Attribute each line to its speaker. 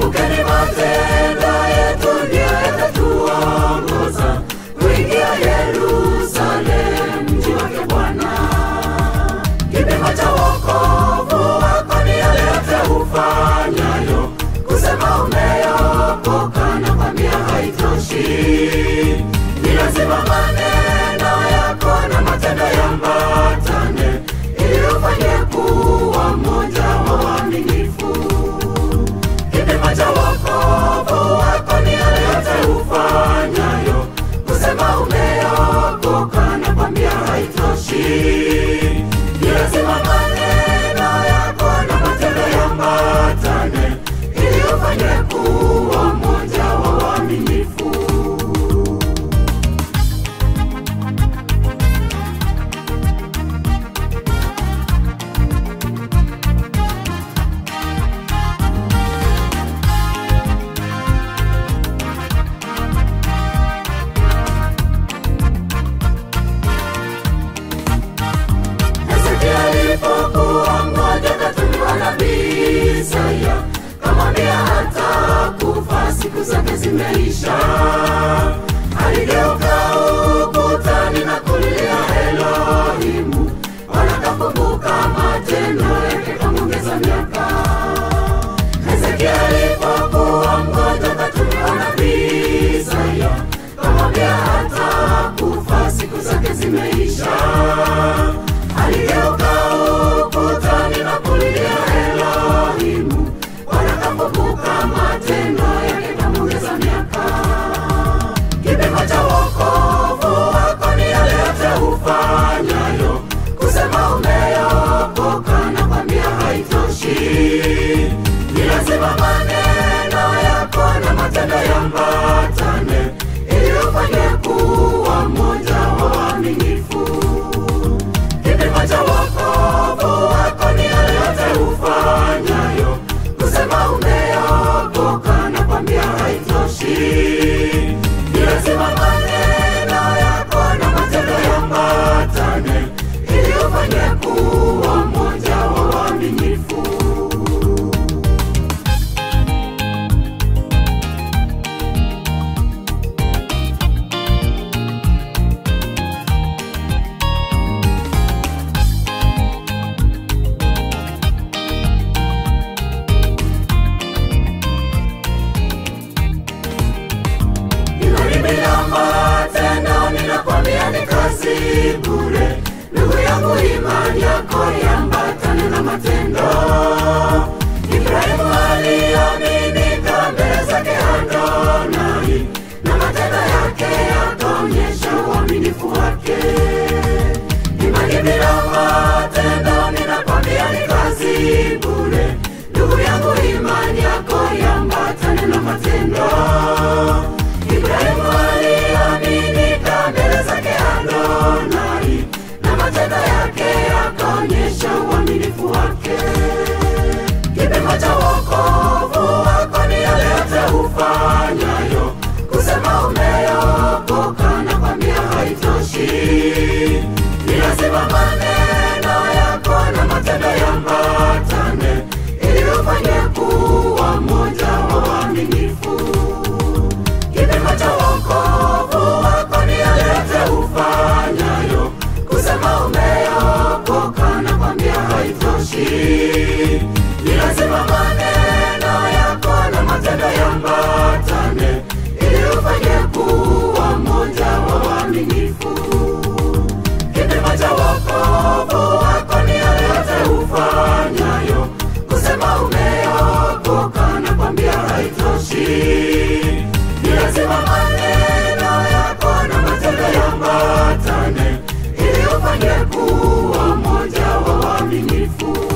Speaker 1: Kumbukeni matendo yetu ndiyo yatatuongoza kuingia Yerusalemu, mji wake Bwana. Kipimo cha wokovu wako ni yale yote ufanyayo, kusema umeokoka na kwambia haitoshi. Ni lazima maneno yako na matendo yambatane, ili ufanye kuwa mmoja wa waaminifu. Kipimo cha wokovu wako ni yale yote ufanyayo, kusema umeokoka na kwambia haitoshi. Ni lazima maneno yako na matendo yambatane, ili ufanye kuwa mmoja wa waaminifu. Hezekia alipokuwa mmoja katumiwa nabii Isaya kamwambia hata kufa siku zake zimeisha. Aligeuka ukutani na kulilia Elohimu, wanakakumbuka matendo yake kamwongeza miaka. Hezekia alipokuwa mmoja katumiwa nabii Isaya kamwambia hata kufa siku zake zimeisha. Aligeuka ukutani na kulilia Elohimu, wanakakumbuka matendo yake kamwongeza miaka. Kipimo cha wokovu wako ni yale yote ufanyayo, kusema umeokoka na kwambia haitoshi. Ni lazima maneno yako na matendo yambatane, ili ufanye kuwa mmoja wa waaminifu. Kipimo cha wokovu wako ni yale yote ufanyayo, kusema umeokoka na kwambia haitoshi. Ni lazima maneno yako na matendo yambatane, ili ufanye kuwa mmoja wa waaminifu. Imani bila matendo, ninakwambia ni kazi bure. Ndugu yangu, imani yako iambatane na matendo. Ibrahimu aliaminika mbele zake Adonai, na matendo yake yakaonyesha uaminifu wake. Imani bila matendo, ninakwambia ni kazi bure. Ndugu yangu, imani yako iambatane na matendo. Ibrahimu aliaminika mbele zake Adonai, na matendo yake yakaonyesha uaminifu wake. Kipimo cha wokovu wako ni yale yote ufanyayo, kusema umeokoka na kwambia haitoshi. Ni lazima maneno yako na matendo yambatane, ili ufanye kuwa mmoja wa waaminifu. Kipimo cha wokovu wako ni yale yote ufanyayo, kusema umeokoka na kwambia haitoshi. Ni lazima maneno yako na matendo yambatane, ili ufanye kuwa mmoja wa waaminifu. Kipimo cha wokovu wako ni yale yote ufanyayo, kusema umeokoka na kwambia haitoshi. Ni lazima maneno yako na matendo yambatane, ili ufanye kuwa mmoja wa waaminifu.